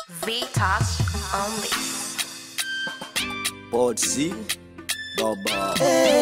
V-Touch only. Pode sim, baba.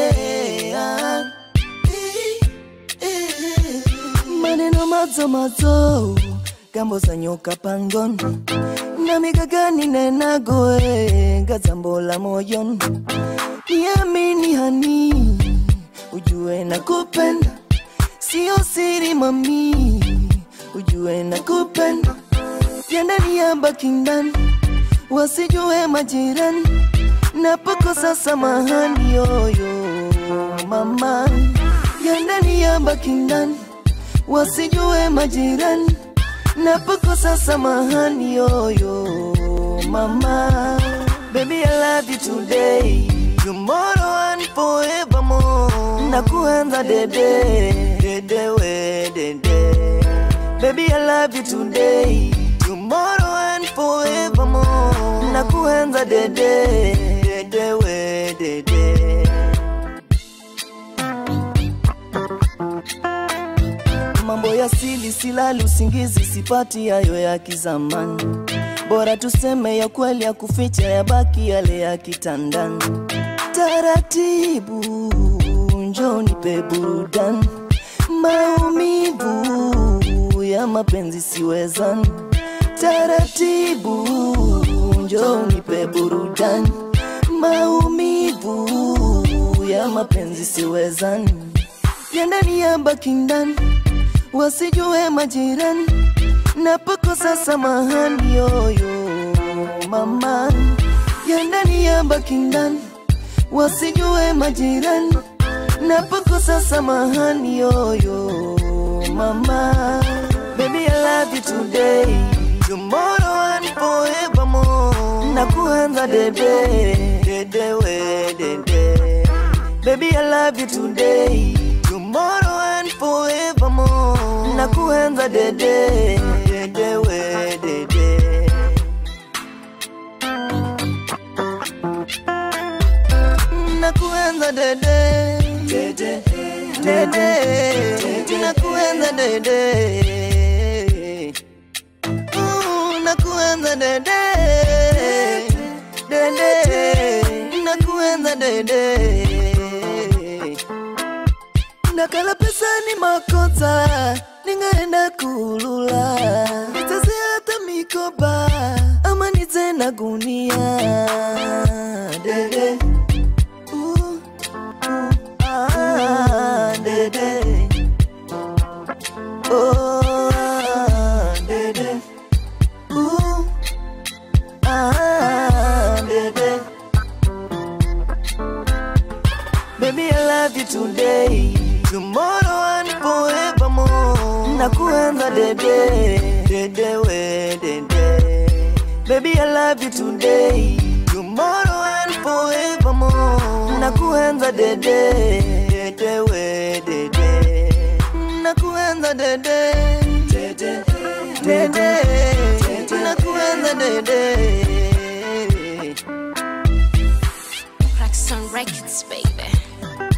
maneno madzo madzo kambozanyoka pangon namikagani nenagoe ngadzambola moyon niamini hani ujue na kupenda sio siri mami ujue na kupenda vyandani ya bakindani wasijue majirani napokosa samahani yoyo mama vyandani ya bakindani wasijue majirani napokosa samahani yoyo mama baby I love you today tomorrow and forevermore nakuenza dede dede we dede baby I love you today tomorrow and forevermore nakuenza dede dede we dede mambo ya sili silali usingizi sipati hayo ya kizamani bora tuseme ya kweli ya kuficha ya baki yale ya kitandani taratibu njo nipe burudani maumivu ya mapenzi siwezani taratibu njo nipe burudani maumivu ya mapenzi siwezani ya ndani ya baki ndani wasijue majirani napokosa samahani yoyo mama ya ndani ya baki ndani wasijue majirani napokosa samahani yoyo mama baby I love you today tomorrow and forevermore nakuenza dede dede we dede baby I love you today tomorrow and forevermore nakuenza dede dede we dede nakuenza dede dede dede nakuenza dede Ooh, nakuenza dede dede nakuenza dede nakala pesa ni makosa ningaenda kulula nitaze hata mikoba ama nize na gunia dede Uh, uh, ah, dede Oh, ah, dede Uh, ah, dede Baby, I love you today, tomorrow and forevermore. Nakuenza dede, dede we dede. Baby, I love you today, tomorrow and forevermore. Nakuenza dede, dede we dede. Nakuenza dede, dede, dede. Nakuenza dede. Crackson Records, baby.